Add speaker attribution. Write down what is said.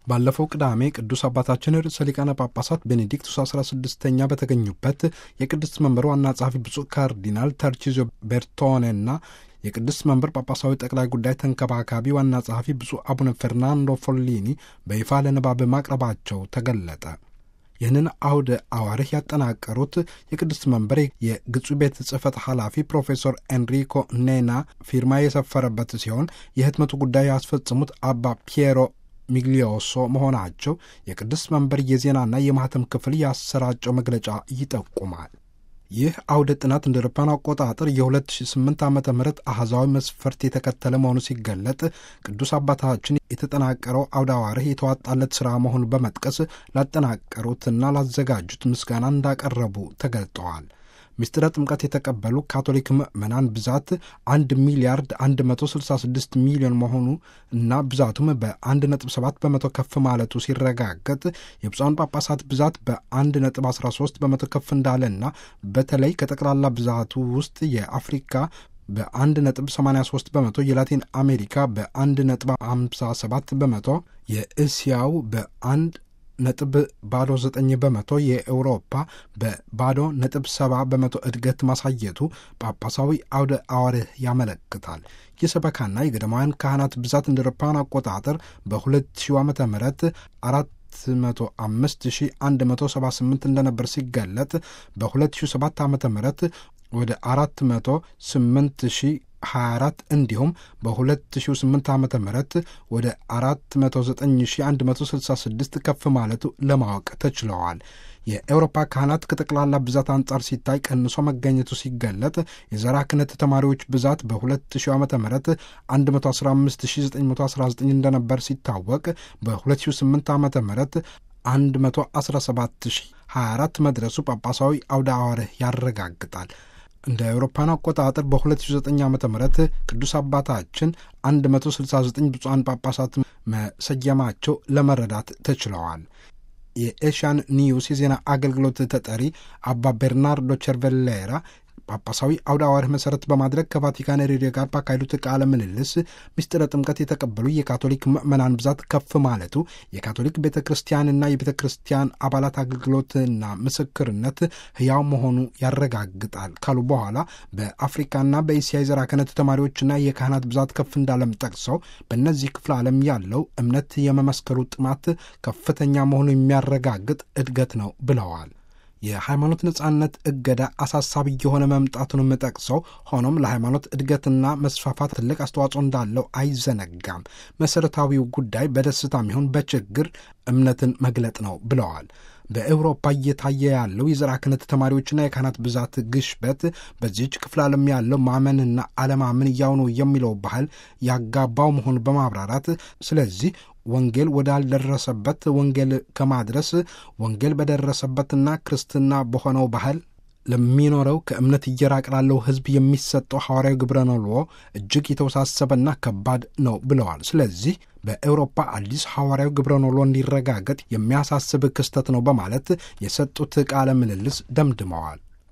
Speaker 1: ባለፈው ቅዳሜ ቅዱስ አባታችን ርዕሰ ሊቃነ ጳጳሳት ቤኔዲክቱስ 16ኛ በተገኙበት የቅድስት መንበር ዋና ጸሐፊ ብፁዕ ካርዲናል ተርቺዞ ቤርቶኔና የቅድስት መንበር ጳጳሳዊ ጠቅላይ ጉዳይ ተንከባካቢ ዋና ጸሐፊ ብፁዕ አቡነ ፈርናንዶ ፎሊኒ በይፋ ለንባብ ማቅረባቸው ተገለጠ። ይህንን አውደ አዋርህ ያጠናቀሩት የቅድስት መንበር የግጹ ቤት ጽሕፈት ኃላፊ ፕሮፌሰር ኤንሪኮ ኔና ፊርማ የሰፈረበት ሲሆን የህትመቱ ጉዳይ ያስፈጽሙት አባ ፒየሮ ሚግሊዮሶ መሆናቸው የቅድስት መንበር የዜናና የማህተም ክፍል ያሰራጨው መግለጫ ይጠቁማል። ይህ አውደ ጥናት እንደ አውሮፓውያን አቆጣጠር የ2008 ዓ ም አህዛዊ መስፈርት የተከተለ መሆኑ ሲገለጥ ቅዱስ አባታችን የተጠናቀረው አውደ አዋርህ የተዋጣለት ሥራ መሆኑን በመጥቀስ ላጠናቀሩትና ላዘጋጁት ምስጋና እንዳቀረቡ ተገልጠዋል። ምስጢረ ጥምቀት የተቀበሉ ካቶሊክ ምዕመናን ብዛት 1 ሚሊያርድ 166 ሚሊዮን መሆኑ እና ብዛቱም በ1.7 በመቶ ከፍ ማለቱ ሲረጋገጥ የብፁዓን ጳጳሳት ብዛት በ1.13 በመቶ ከፍ እንዳለና በተለይ ከጠቅላላ ብዛቱ ውስጥ የአፍሪካ በ1.83 በመቶ፣ የላቲን አሜሪካ በ1.57 በመቶ፣ የእስያው በ1 ነጥብ ባዶ ዘጠኝ በመቶ የአውሮፓ በባዶ ነጥብ ሰባ በመቶ እድገት ማሳየቱ ጳጳሳዊ አውደ አዋርህ ያመለክታል። የሰበካና የገዳማውያን ካህናት ብዛት እንደ አውሮፓውያን አቆጣጠር በ2000 ዓመተ ምህረት አራት 105178 እንደነበር ሲገለጥ በ2007 ዓ ም ወደ 408 24 እንዲሁም በ2008 ዓ ም ወደ 409166 ከፍ ማለቱ ለማወቅ ተችለዋል። የአውሮፓ ካህናት ከጠቅላላ ብዛት አንጻር ሲታይ ቀንሶ መገኘቱ ሲገለጥ የዘራ ክህነት ተማሪዎች ብዛት በ2000 ዓ ም 115919 እንደነበር ሲታወቅ በ2008 ዓ ም 117024 መድረሱ ጳጳሳዊ አውደ አዋርህ ያረጋግጣል። እንደ አውሮፓን አቆጣጠር በ2009 ዓ ም ቅዱስ አባታችን 169 ብፁዓን ጳጳሳት መሰየማቸው ለመረዳት ተችለዋል። የኤሽያን ኒውስ የዜና አገልግሎት ተጠሪ አባ ቤርናርዶ ቸርቬሌራ ጳጳሳዊ አውደ አዋርህ መሠረት በማድረግ ከቫቲካን ሬዲዮ ጋር ባካሄዱት ቃለ ምልልስ ምስጢረ ጥምቀት የተቀበሉ የካቶሊክ ምዕመናን ብዛት ከፍ ማለቱ የካቶሊክ ቤተ ክርስቲያንና የቤተ ክርስቲያን አባላት አገልግሎትና ምስክርነት ሕያው መሆኑ ያረጋግጣል ካሉ በኋላ በአፍሪካና በእስያ የዘራ ክህነት ተማሪዎችና የካህናት ብዛት ከፍ እንዳለም ጠቅሰው በእነዚህ ክፍለ ዓለም ያለው እምነት የመመስከሩ ጥማት ከፍተኛ መሆኑ የሚያረጋግጥ እድገት ነው ብለዋል። የሃይማኖት ነጻነት እገዳ አሳሳቢ የሆነ መምጣቱንም ጠቅሰው ሆኖም ለሃይማኖት እድገትና መስፋፋት ትልቅ አስተዋጽኦ እንዳለው አይዘነጋም። መሠረታዊው ጉዳይ በደስታም ይሁን በችግር እምነትን መግለጥ ነው ብለዋል። በአውሮፓ እየታየ ያለው የዘራ ክህነት ተማሪዎችና የካህናት ብዛት ግሽበት በዚህች ክፍለ ዓለም ያለው ማመንና አለማመን እያው ነው የሚለው ባህል ያጋባው መሆኑ በማብራራት ስለዚህ ወንጌል ወዳልደረሰበት ወንጌል ከማድረስ ወንጌል በደረሰበትና ክርስትና በሆነው ባህል ለሚኖረው ከእምነት እየራቅ ላለው ሕዝብ የሚሰጠው ሐዋርያዊ ግብረ ነልዎ እጅግ የተወሳሰበና ከባድ ነው ብለዋል። ስለዚህ በአውሮፓ አዲስ ሐዋርያዊ ግብረ ነልዎ እንዲረጋገጥ የሚያሳስብ ክስተት ነው በማለት የሰጡት ቃለ ምልልስ ደምድመዋል።